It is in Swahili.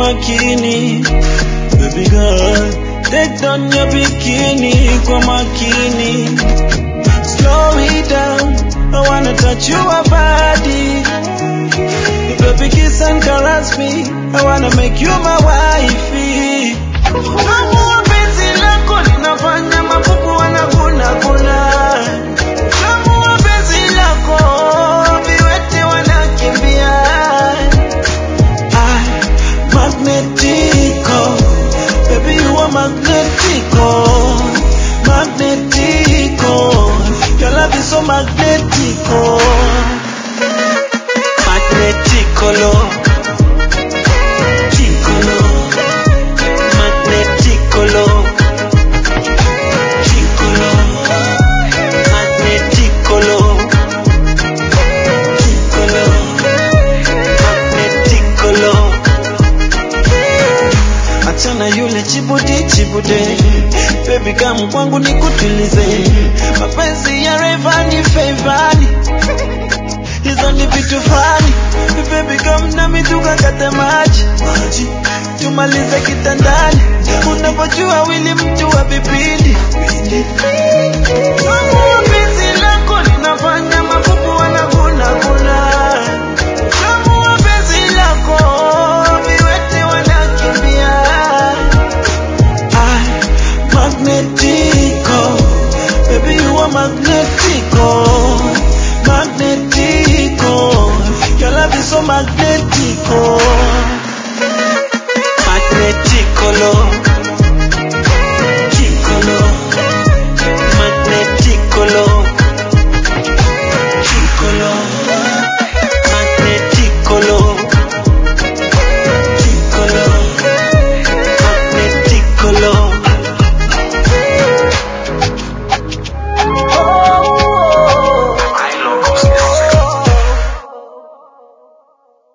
makini baby girl take down your bikini kwa makini slow it down I wanna touch your body baby kiss and caress me I wanna make you my wifey Kama penzi lako linafanya mapupu wanaguna guna Kama penzi lako viwete wanakimbia I magnetico baby you are magnetico magnetico your love is so magnetico magneticolo ticolo magneticolo ticolo magneticolo ticolo magneticolo achana yule chibude chibude baby kam kwangu nikutulize mapenzi ya revani fevani hizo ni vitu fani baby kam nami tukakate maji maji tumalize kitandani unapojua wili